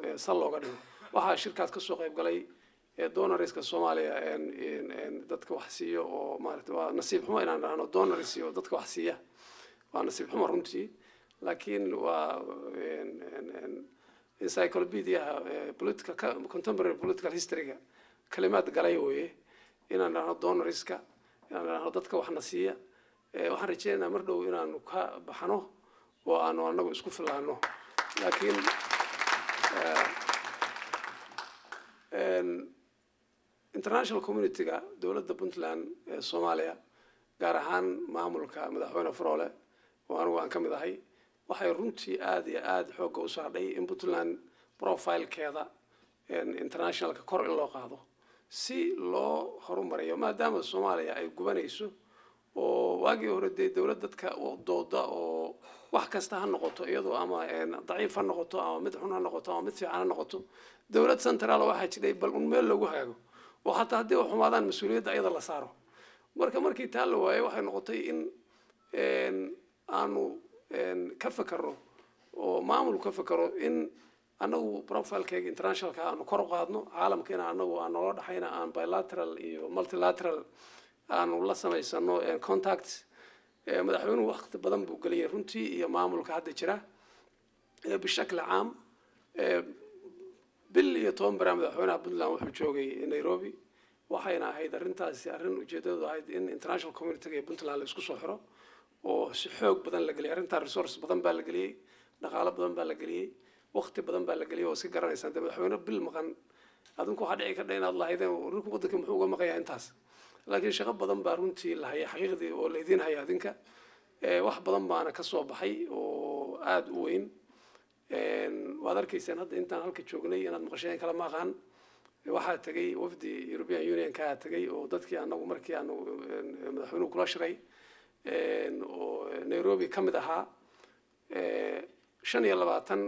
sal looga dhigo waxaa shirkaas kasoo qayb galay donorska soomaaliya dadka wax siiyo oo maarata waa nasiib xumo inaan dhahno donors iyo dadka wax siiya waa nasiib xumo runtii laakiin waa encyclopediaha political contemporary political historyga kalimaad galay weye inaan dhahno donorska inaan dhahno dadka waxna siiya waxaan rajeynaynaa mar dhow inaanu ka baxno oo aanu anagu isku filaano laakiin international communityga dowladda puntland ee soomaaliya gaar ahaan maamulka madaxweyne faroole oo anigu aan ka mid ahay waxay runtii aada iyo aada xoogga u saadhay in puntland profilekeeda internationalka kor in loo qaado si loo horumariyo maadaama soomaaliya ay gubanayso oo waagii hore dee dowlad dadka dooda oo wax kasta ha noqoto iyadoo ama daciif ha noqoto ama mid xun ha noqoto ama mid fiican ha noqoto dowlad central waxaa jiray bal un meel lagu hagaago oo hataa haddii wax xumaadaan mas-uuliyadda iyada la saaro marka markii taa la waayay waxay noqotay in aanu ka fakero oo maamul ka fakero in anagu profilekeyga internationalka aanu kor u qaadno caalamkiina anagu aan noola dhaxayna aan bilateral iyo multilateral aanu la samaysano contact madaxweynuhu wakti badan buu geliyay runtii iyo maamulka hadda jira bishakli caam bil iyo toban bara madaxweynaha puntland wuxuu joogay nairobi waxayna ahayd arrintaasi arrin ujeedadu ahayd in international communityga ee puntland la isku soo xiro oo si xoog badan la geliyay arrintaa resource badan baa la geliyey dhaqaalo badan baa la geliyey wakti badan baa la geliyey oo iska garanaysaan dee madaxweyne bil maqan adinku waxaa dhici kardha inaad lahaydeen rinku waddanka muxuu uga maqayaa intaas laakiin shaqo badan baa runtii la hayay xaqiiqdii oo la idiin haya adinka wax badan baana ka soo baxay oo aada u weyn waad arkaysaan hadda intaan halka joognay inaad maqasheen kala maaqaan waxaa tegay wafdi european unionkaa tegay oo dadkii anagu markii aanu madaxweynuhu kula shiray oo nairobi ka mid ahaa shan iyo labaatan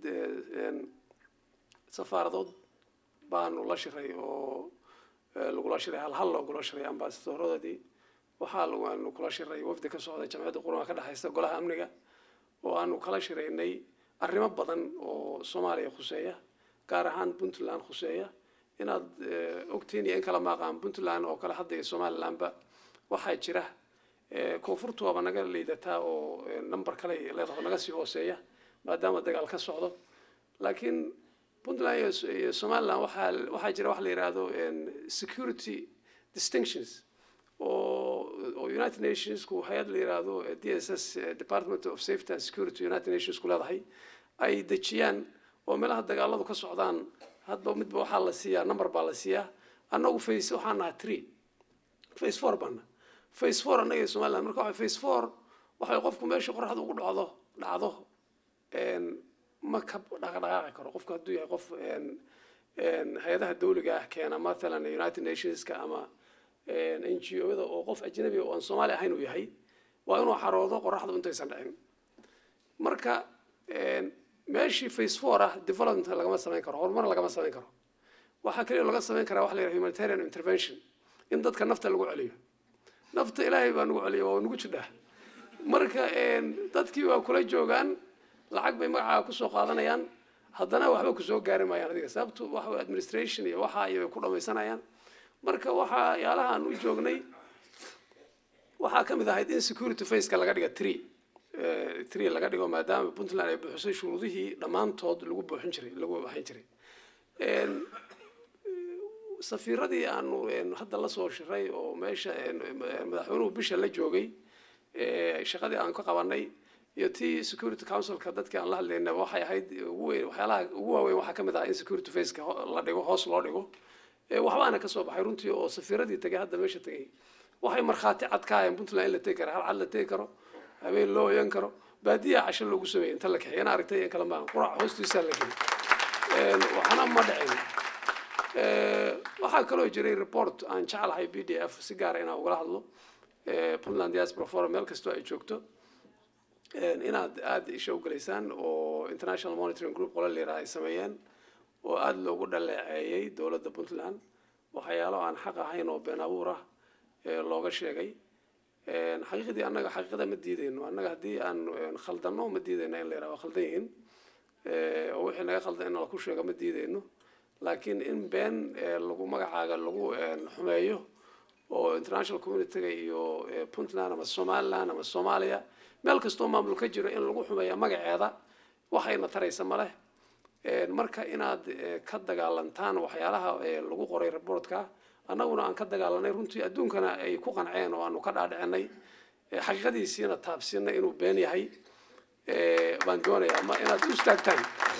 safaaradood baanu la shiray oo lagula shiray hal hal loogula shiray ambasadoradoodii waxaa aanu kula shiray wafdi ka socda jamciyadda qurumaha ka dhexaysta golaha amniga oo aanu kala shiraynay arrimo badan oo soomaaliya khuseeya gaar ahaan puntland khuseeya inaad ogtiin iyo in kala maaqaan puntland oo kale hadda iyo somalilandba waxaa jira koonfurtu waaba naga liidataa oo number kale leedaho naga sii hooseeya maadaama dagaal ka socdo laakiin puntland iyo somaliland waxaa waxaa jira wax la yidhaahdo security distinctions oo oo united nationsku hay-ad la yidhaahdo d s s department of safety and security united nationsku leedahay ay dejiyaan oo meelaha dagaaladu ka socdaan hadba midba waxaa la siiyaa number baa la siiyaa annagu face waxaan nahaa tree face four baana face four annaga iyo somaliland marka waxa face four waxay qofku meesha qoraxda ugu dhacdo dhacdo ma ka dhaqdhaqaaqi karo qofku hadduu yahay qof hay-adaha dawliga ah keena mathalan united nationska ama n g o-da oo qof ajnabi oo aan soomaali ahayn uu yahay waa inuu xaroodo qoraxdu intaysan dhicin marka meeshii face four ah development lagama samayn karo horumar lagama samayn karo waxaa kaliya laga samayn karaa waxa la yidhaha humanitarian intervention in dadka nafta lagu celiyo nafta ilaahay baa nagu celiya waa nagu jidhaa marka dadkii waa kula joogaan lacag bay magacaaga kusoo qaadanayaan haddana waxba kusoo gaari maayaan adiga sababtu waxa administration iyo waxa iyo bay ku dhamaysanayaan marka waxaa yaalaha aan u joognay waxaa ka mid ahayd in security faceka laga dhiga tree tree laga dhigo maadaama puntland ay buuxisay shuruudihii dhammaantood lagu buuxin jiray lagu waxayn jiray safiiradii aanu hadda la soo shiray oo meesha madaxweynuhu bisha la joogay shaqadii aan ka qabanay iyo tii security councilka dadkii aan la hadlayna waxay ahayd ugu weyn waxyaalaha ugu waaweyn waxaa ka mid ah in security faceka la dhigo hoos loo dhigo waxbaana ka soo baxay runtii oo safiiradii tegay hadda meesha tegay waxay markhaati cad ka hayeen puntland in la tegi karo hal cad la tegi karo habeen loo oyan karo baadiyaa casho loogu sameeyey inta la kaxeey ina aragtay in kale maa qurac hoostiisaa la gelay waxna ma dhicin waxaa kaloo jiray report aan jeclahay b d f si gaara inaan ugala hadlo puntland diaspora forum meel kastoo ay joogto inaad aada isha ugalaysaan oo international monitoring group qola liraa ay sameeyeen oo aada loogu dhaleeceeyey dowladda puntland waxyaalo aan xaq ahayn oo been abuur ah looga sheegay xaqiiqdii annaga xaqiiqada ma diideyno annaga haddii aan khaldano ma diideyno in la yidhaha waa khaldan yihiin oo wixii naga qaldan in laku sheego ma diideyno laakiin in been lagu magacaaga lagu xumeeyo oo international communityga iyo puntland ama somaliland ama soomaaliya meel kastoo maamul ka jiro in lagu xumeeya magaceeda waxayna taraysa maleh marka inaad ka dagaalantaan waxyaalaha lagu qoray reportka annaguna aan ka dagaalanay runtii adduunkana ay ku qanceen oo aanu ka dhaadhicinay xaqiiqadiisiina taabsinay inuu been yahay baan doonayaa ma inaad u istaagtaan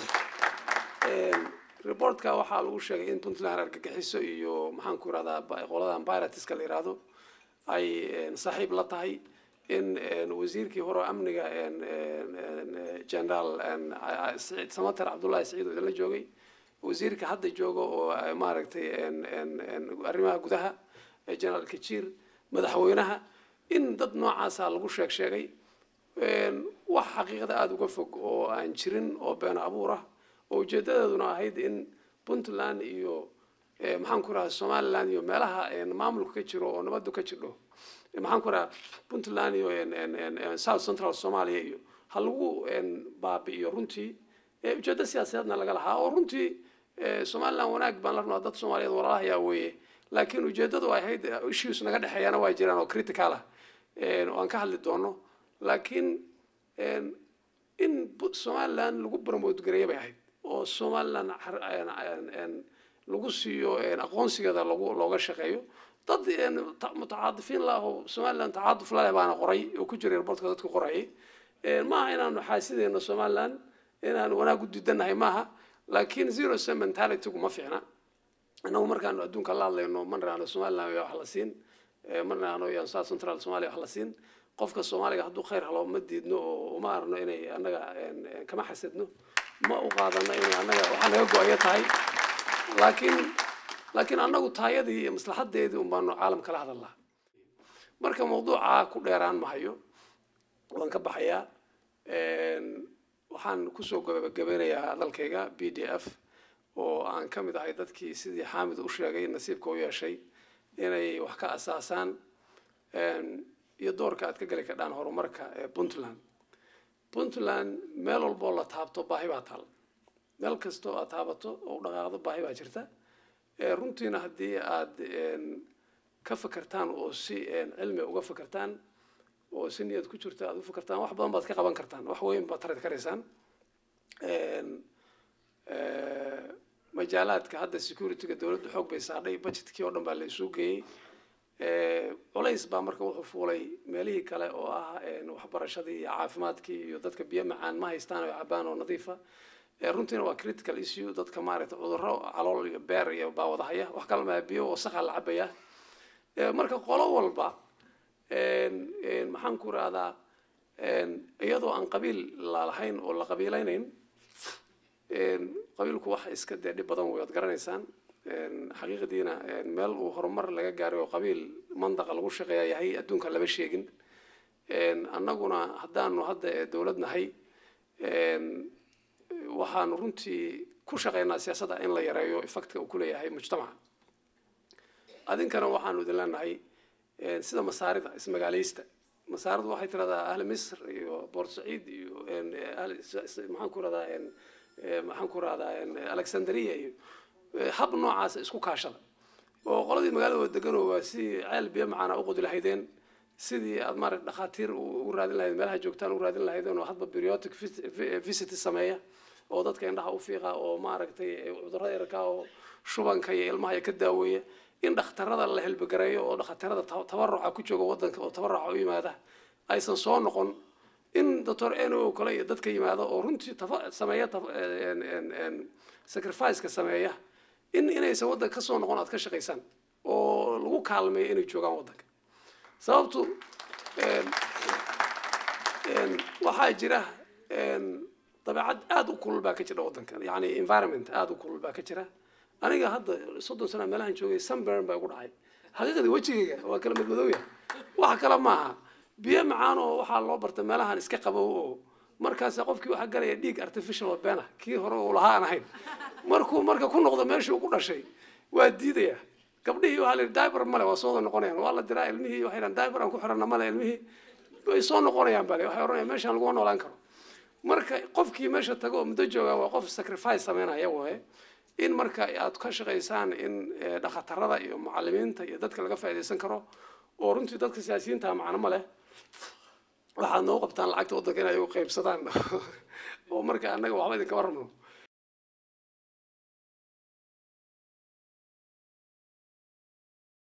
reportka waxaa lagu sheegay in puntland argagixiso iyo maxaan ku irahdaa qoladan piratiska la yihahdo ay saaxiib la tahay in wasiirkii hore amniga generaal saciid samater cabdullahi saciid oo idinla joogay wasiirka hadda jooga oo maaragtay arrimaha gudaha generaal kajiir madaxweynaha in dad noocaasa lagu sheeg sheegay wax xaqiiqada aada uga fog oo aan jirin oo been abuur ah oo ujeedadeeduna ahayd in puntland iyo maxaan ku rahaa somaliland iyo meelaha maamulka ka jiro oo nabadu ka jirdho maxaan ku rahaa puntland iyo south central somalia iyo ha lagu baabi'iyo runtii ujeeddo siyaasadeedna laga lahaa oo runtii somaliland wanaag baan la rabnaa dad soomaaliyeed walaalahayaa weeye laakiin ujeeddadu ay ahayd issues naga dhexeeyana waa jiraan oo critical ah oo aan ka hadli doono laakiin in somaliland lagu promote gareeya bay ahayd oo somaliland lagu siiyo aqoonsigeeda lagu looga shaqeeyo dad mutacaadifiin lah oo somaliland tacaaduf laleh baana qoray oo ku jiray reportka dadka qorayay maaha inaanu xaasideyno somaliland inaanu wanaag u diidanahay maaha laakiin zero sem mentalitygu ma fiicna inagu markaanu adduunka la hadlayno ma niraano somaliland yaa wax la siin ma niraano yaan south central somalia wax la siin qofka soomaaliga hadduu khayr helo ma diidno oo uma arno inay annaga kama xasadno ma u qaadano inay annaga waxaa naga go-aya tahay laakiin laakiin annagu taayadii iyo maslaxadeedii un baanu caalam kala hadalnaa marka mawduuca ku dheeraan mahayo waan ka baxayaa waxaan kusoo gabagabeynayaa hadalkayga b d f oo aan ka mid ahay dadkii sidii xaamid u sheegay nasiibka u yeeshay inay wax ka asaasaan iyo doorka aad ka geli kardhaan horumarka ee puntland puntland meel walboo la taabto baahi baa taal meel kastoo aad taabato oo u dhaqaaqdo baahi baa jirta runtiina haddii aad ka fakertaan oo si cilmi uga fakertaan oo si niyad ku jirta aad u fakertaan wax badan baad ka qaban kartaan wax weyn baad tarid karaysaan majaalaadka hadda securityga dowladdu xoog bay saadhay budgetkii oo dhan baa la isu geeyey culays baa marka wuxuu fuulay meelihii kale oo ah waxbarashadii iyo caafimaadkii iyo dadka biyo macaan ma haystaan oo cabaan oo nadiifa runtiina waa critical issue dadka maaragtay cudurro calool iyo beer iyo baa wadahaya wax kale maa biyo wasakha la cabaya marka qolo walba maxaan ku rahdaa iyadoo aan qabiil lalahayn oo la qabiilaynayn qabiilku wax iska dee dhib badan wey ad garanaysaan xaqiiqdiina meel uu horumar laga gaaray oo qabiil mandaqa lagu shaqeeya yahay adduunka lama sheegin annaguna haddaanu hadda dowlad nahay waxaanu runtii ku shaqeynaa siyaasadda in la yareeyo effectka uu kuleeyahay mujtamaca adinkana waxaanu idin leenahay sida masaarida ismagaaleysta masaaridu waxay tiradaa ahli misr iyo boort saciid iyo maxaan ku radaa maxaan ku rahdaa alexandria iyo hab noocaasa isku kaashada oo qoladii magaalada deganoo waa si ceel biyo macaana u qodi lahaydeen sidii aad maarata dhakhaatiir u raadin lahayd meelaha joogtaan u raadin lahaydeen oo hadba periodic visit sameeya oo dadka indhaha u fiiqa oo maaragtay cudurrada yarkaa oo shubanka iyo ilmaha ka daaweeya in dhakhtarada la helbagareeyo oo dhakhtarada tabaruca ku jooga wadanka oo tabaruca u yimaada aysan soo noqon in doctor no kale iyo dadka yimaada oo runtii sameeya sacrificeka sameeya in inaysan waddanka kasoo noqon aad ka shaqaysaan oo lagu kaalmeeyo inay joogaan waddanka sababtu waxaa jira dabeecad aada u kulul baa ka jira waddankan yani environment aada u kulul baa ka jira aniga hadda soddon sana meelahan joogay sunburn baa igu dhacay xaqiiqdii wejigayga waa kala madmadowya wax kale maaha biyo macaan oo waxaa loo barta meelahan iska qabow oo markaas qofkii waxaa galaya dhiig artificial oo beena kii hore uu lahaa aan ahayn markuu marka ku noqdo meeshii uu ku dhashay waa diidaya gabdhihii waxaa la yidhi diber male waa soo wada noqonayaan waa la diraa ilmihii waxay dhahan diber aan ku xirana male ilmihii way soo noqonayaan bale waxay oranayaan meeshaan laguma noolaan karo marka qofkii meesha tago oo muddo jooga waa qof sacrifice sameynaya waye in marka aad ka shaqaysaan in eh, dhakhatarada iyo macalimiinta iyo dadka laga faa'iidaysan karo oo runtii dadka siyaasiyiinta macno ma leh waxaad noo qabtaan lacagta waddanka inay u qaybsadaan oo marka annaga waxba idinkama rabno